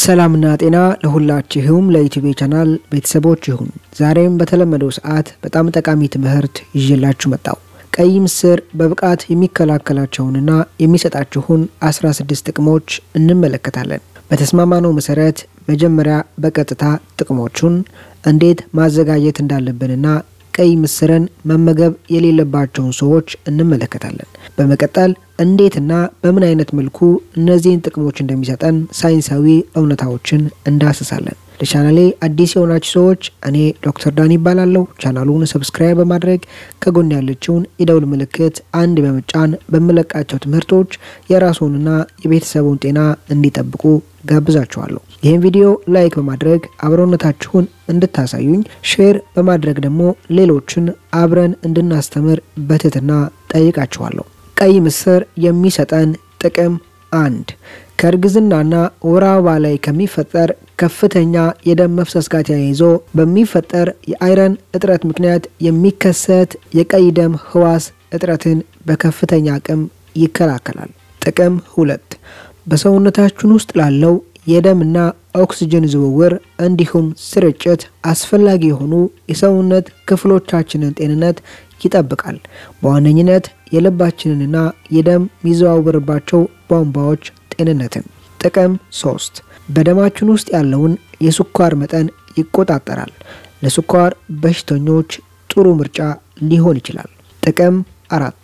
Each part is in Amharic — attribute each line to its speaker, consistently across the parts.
Speaker 1: ሰላምና ጤና ለሁላችሁም ለዩቲዩብ ቻናል ቤተሰቦች ይሁን። ዛሬም በተለመደው ሰዓት በጣም ጠቃሚ ትምህርት ይዤላችሁ መጣው። ቀይ ምስር በብቃት የሚከላከላቸውንና የሚሰጣችሁን 16 ጥቅሞች እንመለከታለን። በተስማማነው መሰረት መጀመሪያ በቀጥታ ጥቅሞቹን እንዴት ማዘጋጀት እንዳለብንና ቀይ ምስርን መመገብ የሌለባቸውን ሰዎች እንመለከታለን። በመቀጠል እንዴትና በምን አይነት መልኩ እነዚህን ጥቅሞች እንደሚሰጠን ሳይንሳዊ እውነታዎችን እንዳስሳለን። ለቻናሌ አዲስ የሆናችሁ ሰዎች እኔ ዶክተር ዳን ይባላለሁ። ቻናሉን ሰብስክራይብ በማድረግ ከጎን ያለችውን የደውል ምልክት አንድ በመጫን በምለቃቸው ትምህርቶች የራስዎንና የቤተሰቡን ጤና እንዲጠብቁ ጋብዛችኋለሁ። ይህን ቪዲዮ ላይክ በማድረግ አብሮነታችሁን እንድታሳዩኝ፣ ሼር በማድረግ ደግሞ ሌሎችን አብረን እንድናስተምር በትህትና ጠይቃችኋለሁ። ቀይ ምስር የሚሰጠን ጥቅም አንድ ከእርግዝናና ወር አበባ ላይ ከሚፈጠር ከፍተኛ የደም መፍሰስ ጋር ተያይዞ በሚፈጠር የአይረን እጥረት ምክንያት የሚከሰት የቀይ ደም ህዋስ እጥረትን በከፍተኛ አቅም ይከላከላል። ጥቅም ሁለት በሰውነታችን ውስጥ ላለው የደምና ኦክስጅን ዝውውር እንዲሁም ስርጭት አስፈላጊ የሆኑ የሰውነት ክፍሎቻችንን ጤንነት ይጠብቃል። በዋነኝነት የልባችንንና የደም የሚዘዋወርባቸው ቧንቧዎች ጤንነትን። ጥቅም ሶስት በደማችን ውስጥ ያለውን የስኳር መጠን ይቆጣጠራል። ለስኳር በሽተኞች ጥሩ ምርጫ ሊሆን ይችላል። ጥቅም አራት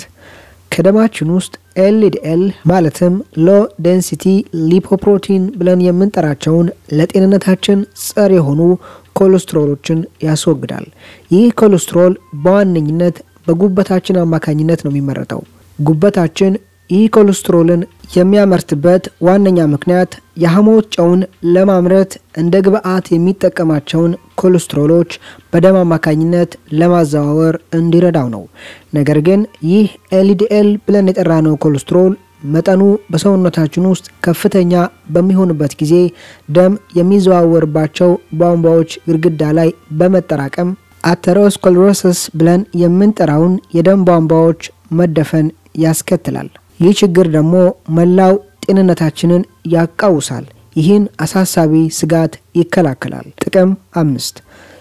Speaker 1: ከደማችን ውስጥ ኤልዲኤል ማለትም ሎ ዴንሲቲ ሊፖፕሮቲን ብለን የምንጠራቸውን ለጤንነታችን ጸር የሆኑ ኮሌስትሮሎችን ያስወግዳል። ይህ ኮሌስትሮል በዋነኝነት በጉበታችን አማካኝነት ነው የሚመረተው። ጉበታችን ይህ ኮሌስትሮልን የሚያመርትበት ዋነኛ ምክንያት የሐሞት ጨውን ለማምረት እንደ ግብአት የሚጠቀማቸውን ኮሌስትሮሎች በደም አማካኝነት ለማዘዋወር እንዲረዳው ነው። ነገር ግን ይህ ኤልዲኤል ብለን የጠራነው ኮሌስትሮል መጠኑ በሰውነታችን ውስጥ ከፍተኛ በሚሆንበት ጊዜ ደም የሚዘዋወርባቸው ቧንቧዎች ግድግዳ ላይ በመጠራቀም አተሮስኮለሮሲስ ብለን የምንጠራውን የደም ቧንቧዎች መደፈን ያስከትላል። ይህ ችግር ደግሞ መላው ጤንነታችንን ያቃውሳል። ይህን አሳሳቢ ስጋት ይከላከላል። ጥቅም አምስት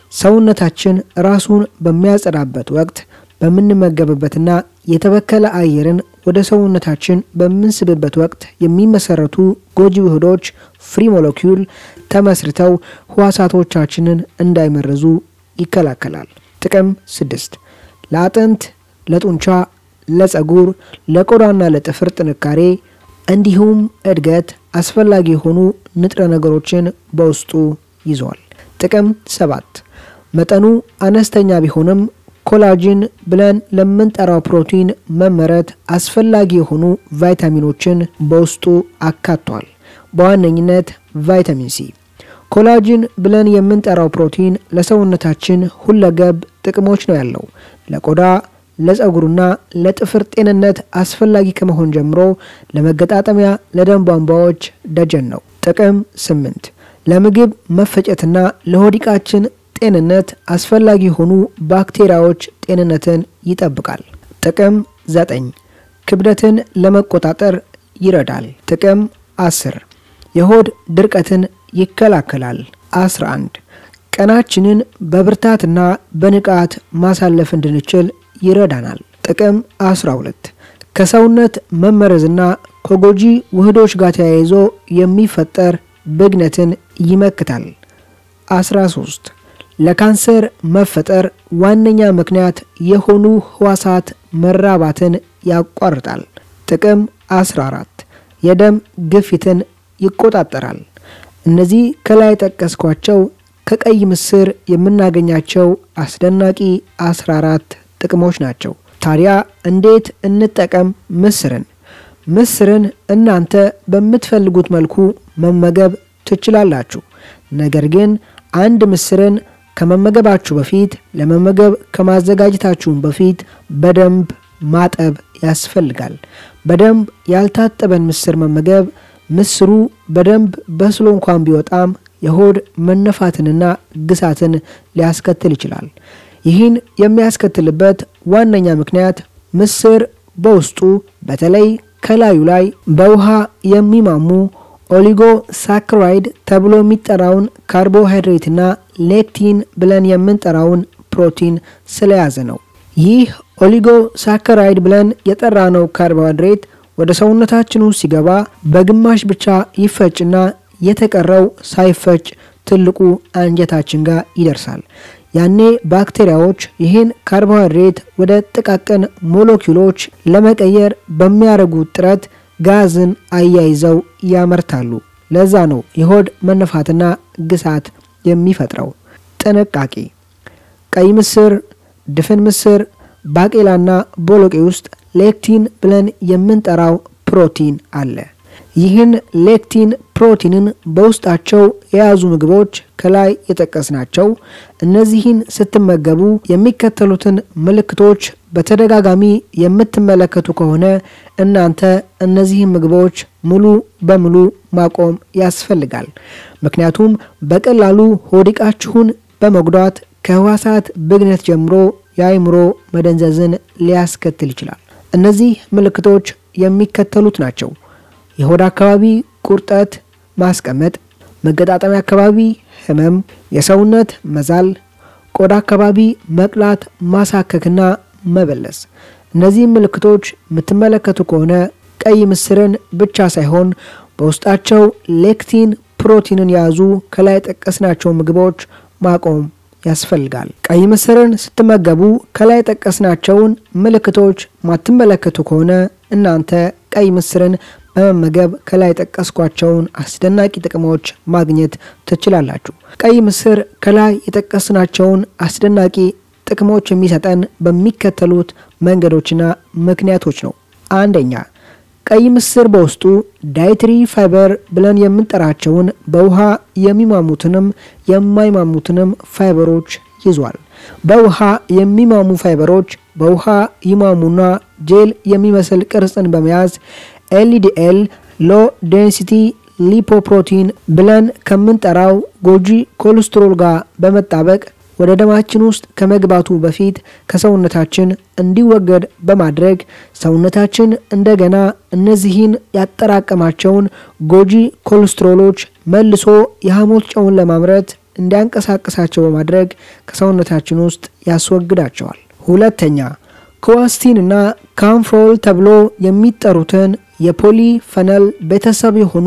Speaker 1: ሰውነታችን ራሱን በሚያጸዳበት ወቅት በምንመገብበትና የተበከለ አየርን ወደ ሰውነታችን በምንስብበት ወቅት የሚመሰረቱ ጎጂ ውህዶች ፍሪ ሞለኪውል ተመስርተው ህዋሳቶቻችንን እንዳይመረዙ ይከላከላል። ጥቅም ስድስት ለአጥንት፣ ለጡንቻ፣ ለጸጉር፣ ለቆዳና ለጥፍር ጥንካሬ እንዲሁም እድገት አስፈላጊ የሆኑ ንጥረ ነገሮችን በውስጡ ይዟል። ጥቅም ሰባት መጠኑ አነስተኛ ቢሆንም ኮላጅን ብለን ለምንጠራው ፕሮቲን መመረት አስፈላጊ የሆኑ ቫይታሚኖችን በውስጡ አካቷል። በዋነኝነት ቫይታሚን ሲ። ኮላጅን ብለን የምንጠራው ፕሮቲን ለሰውነታችን ሁለገብ ጥቅሞች ነው ያለው። ለቆዳ ለጸጉሩና ለጥፍር ጤንነት አስፈላጊ ከመሆን ጀምሮ ለመገጣጠሚያ፣ ለደም ቧንቧዎች ደጀን ነው። ጥቅም ስምንት ለምግብ መፈጨትና ለሆዲቃችን ጤንነት አስፈላጊ የሆኑ ባክቴሪያዎች ጤንነትን ይጠብቃል። ጥቅም ዘጠኝ ክብደትን ለመቆጣጠር ይረዳል። ጥቅም አስር የሆድ ድርቀትን ይከላከላል። 11 ቀናችንን በብርታትና በንቃት ማሳለፍ እንድንችል ይረዳናል። ጥቅም 12 ከሰውነት መመረዝና ከጎጂ ውህዶች ጋር ተያይዞ የሚፈጠር ብግነትን ይመክታል። 13 ለካንሰር መፈጠር ዋነኛ ምክንያት የሆኑ ህዋሳት መራባትን ያቋርጣል። ጥቅም 14 የደም ግፊትን ይቆጣጠራል። እነዚህ ከላይ ጠቀስኳቸው ከቀይ ምስር የምናገኛቸው አስደናቂ 14 ጥቅሞች ናቸው። ታዲያ እንዴት እንጠቀም ምስርን? ምስርን እናንተ በምትፈልጉት መልኩ መመገብ ትችላላችሁ። ነገር ግን አንድ ምስርን ከመመገባችሁ በፊት ለመመገብ ከማዘጋጀታችሁም በፊት በደንብ ማጠብ ያስፈልጋል። በደንብ ያልታጠበን ምስር መመገብ ምስሩ በደንብ በስሎ እንኳን ቢወጣም የሆድ መነፋትንና ግሳትን ሊያስከትል ይችላል። ይህን የሚያስከትልበት ዋነኛ ምክንያት ምስር በውስጡ በተለይ ከላዩ ላይ በውሃ የሚማሙ ኦሊጎ ሳክራይድ ተብሎ የሚጠራውን ካርቦሃይድሬትና ሌክቲን ብለን የምንጠራውን ፕሮቲን ስለያዘ ነው። ይህ ኦሊጎ ሳከራይድ ብለን የጠራነው ካርቦሃይድሬት ወደ ሰውነታችን ውስጥ ሲገባ በግማሽ ብቻ ይፈጭና የተቀረው ሳይፈጭ ትልቁ አንጀታችን ጋር ይደርሳል። ያኔ ባክቴሪያዎች ይህን ካርቦሃይድሬት ወደ ጥቃቅን ሞለኪውሎች ለመቀየር በሚያደርጉት ጥረት ጋዝን አያይዘው ያመርታሉ። ለዛ ነው የሆድ መነፋትና ግሳት የሚፈጥረው። ጥንቃቄ ቀይ ምስር፣ ድፍን ምስር፣ ባቄላና ቦሎቄ ውስጥ ሌክቲን ብለን የምንጠራው ፕሮቲን አለ። ይህን ሌክቲን ፕሮቲንን በውስጣቸው የያዙ ምግቦች ከላይ የጠቀስናቸው እነዚህን ስትመገቡ የሚከተሉትን ምልክቶች በተደጋጋሚ የምትመለከቱ ከሆነ እናንተ እነዚህን ምግቦች ሙሉ በሙሉ ማቆም ያስፈልጋል። ምክንያቱም በቀላሉ ሆዲቃችሁን በመጉዳት ከህዋሳት ብግነት ጀምሮ የአእምሮ መደንዘዝን ሊያስከትል ይችላል። እነዚህ ምልክቶች የሚከተሉት ናቸው። የሆድ አካባቢ ቁርጠት፣ ማስቀመጥ፣ መገጣጠሚያ አካባቢ ህመም፣ የሰውነት መዛል፣ ቆዳ አካባቢ መቅላት፣ ማሳከክና መበለስ። እነዚህ ምልክቶች የምትመለከቱ ከሆነ ቀይ ምስርን ብቻ ሳይሆን በውስጣቸው ሌክቲን ፕሮቲንን የያዙ ከላይ ጠቀስናቸው ምግቦች ማቆም ያስፈልጋል። ቀይ ምስርን ስትመገቡ ከላይ ጠቀስናቸውን ምልክቶች ማትመለከቱ ከሆነ እናንተ ቀይ ምስርን በመመገብ ከላይ ጠቀስኳቸውን አስደናቂ ጥቅሞች ማግኘት ትችላላችሁ። ቀይ ምስር ከላይ የጠቀስናቸውን አስደናቂ ጥቅሞች የሚሰጠን በሚከተሉት መንገዶችና ምክንያቶች ነው። አንደኛ ቀይ ምስር በውስጡ ዳይትሪ ፋይበር ብለን የምንጠራቸውን በውሃ የሚማሙትንም የማይማሙትንም ፋይበሮች ይዟል። በውሃ የሚማሙ ፋይበሮች በውሃ ይማሙና ጄል የሚመስል ቅርጽን በመያዝ ኤልዲኤል ሎ ዴንሲቲ ሊፖፕሮቲን ብለን ከምንጠራው ጎጂ ኮሌስትሮል ጋር በመጣበቅ ወደ ደማችን ውስጥ ከመግባቱ በፊት ከሰውነታችን እንዲወገድ በማድረግ ሰውነታችን እንደገና እነዚህን ያጠራቀማቸውን ጎጂ ኮሌስትሮሎች መልሶ የሐሞት ጨውን ለማምረት እንዲያንቀሳቅሳቸው በማድረግ ከሰውነታችን ውስጥ ያስወግዳቸዋል። ሁለተኛ ክዋስቲን እና ካምፍሮል ተብሎ የሚጠሩትን የፖሊ ፈነል ቤተሰብ የሆኑ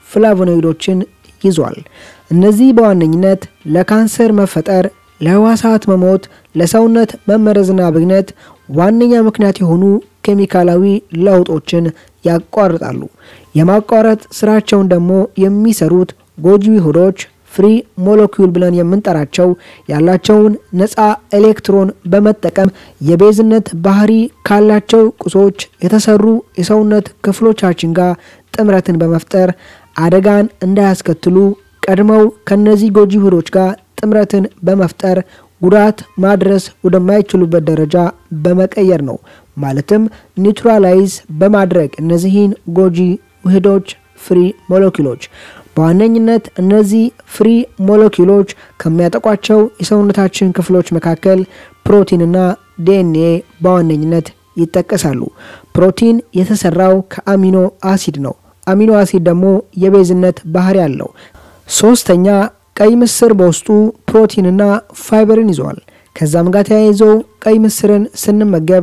Speaker 1: ፍላቮኖይዶችን ይዟል። እነዚህ በዋነኝነት ለካንሰር መፈጠር፣ ለህዋሳት መሞት፣ ለሰውነት መመረዝና ብግነት ዋነኛ ምክንያት የሆኑ ኬሚካላዊ ለውጦችን ያቋርጣሉ። የማቋረጥ ስራቸውን ደግሞ የሚሰሩት ጎጂ ውህዶች ፍሪ ሞለኪውል ብለን የምንጠራቸው ያላቸውን ነፃ ኤሌክትሮን በመጠቀም የቤዝነት ባህሪ ካላቸው ቁሶች የተሰሩ የሰውነት ክፍሎቻችን ጋር ጥምረትን በመፍጠር አደጋን እንዳያስከትሉ ቀድመው ከነዚህ ጎጂ ውህዶች ጋር ጥምረትን በመፍጠር ጉዳት ማድረስ ወደማይችሉበት ደረጃ በመቀየር ነው። ማለትም ኒውትራላይዝ በማድረግ እነዚህን ጎጂ ውህዶች ፍሪ ሞለኪውሎች በዋነኝነት እነዚህ ፍሪ ሞለኪውሎች ከሚያጠቋቸው የሰውነታችን ክፍሎች መካከል ፕሮቲንና ዲኤንኤ በዋነኝነት ይጠቀሳሉ። ፕሮቲን የተሰራው ከአሚኖ አሲድ ነው። አሚኖ አሲድ ደግሞ የቤዝነት ባህሪ አለው። ሶስተኛ ቀይ ምስር በውስጡ ፕሮቲንና ፋይበርን ይዘዋል። ከዛም ጋር ተያይዞ ቀይ ምስርን ስንመገብ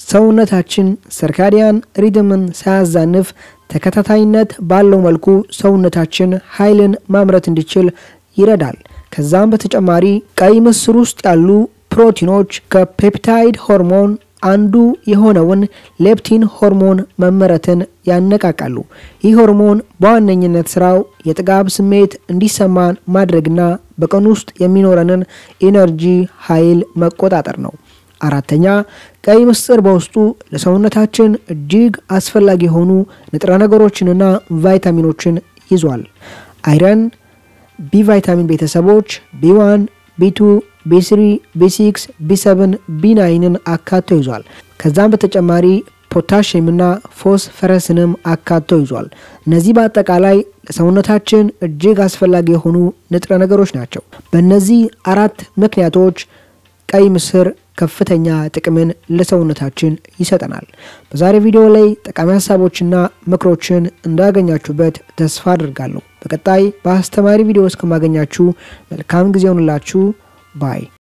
Speaker 1: ሰውነታችን ሰርካዲያን ሪድምን ሳያዛንፍ ተከታታይነት ባለው መልኩ ሰውነታችን ኃይልን ማምረት እንዲችል ይረዳል። ከዛም በተጨማሪ ቀይ ምስር ውስጥ ያሉ ፕሮቲኖች ከፔፕታይድ ሆርሞን አንዱ የሆነውን ሌፕቲን ሆርሞን መመረትን ያነቃቃሉ። ይህ ሆርሞን በዋነኝነት ስራው የጥጋብ ስሜት እንዲሰማን ማድረግና በቀን ውስጥ የሚኖረንን ኢነርጂ ኃይል መቆጣጠር ነው። አራተኛ ቀይ ምስር በውስጡ ለሰውነታችን እጅግ አስፈላጊ የሆኑ ንጥረ ነገሮችንና ቫይታሚኖችን ይዟል። አይረን፣ ቢ ቫይታሚን ቤተሰቦች ቢ1፣ ቢ2፣ ቢ3፣ ቢ6፣ ቢ7፣ ቢ9ን አካቶ ይዟል። ከዛም በተጨማሪ ፖታሽየምና ፎስፈረስንም አካቶ ይዟል። እነዚህ በአጠቃላይ ለሰውነታችን እጅግ አስፈላጊ የሆኑ ንጥረ ነገሮች ናቸው። በእነዚህ አራት ምክንያቶች ቀይ ምስር ከፍተኛ ጥቅምን ለሰውነታችን ይሰጠናል። በዛሬ ቪዲዮ ላይ ጠቃሚ ሀሳቦችና ምክሮችን እንዳገኛችሁበት ተስፋ አድርጋለሁ። በቀጣይ በአስተማሪ ቪዲዮ እስከማገኛችሁ መልካም ጊዜ ሆንላችሁ ባይ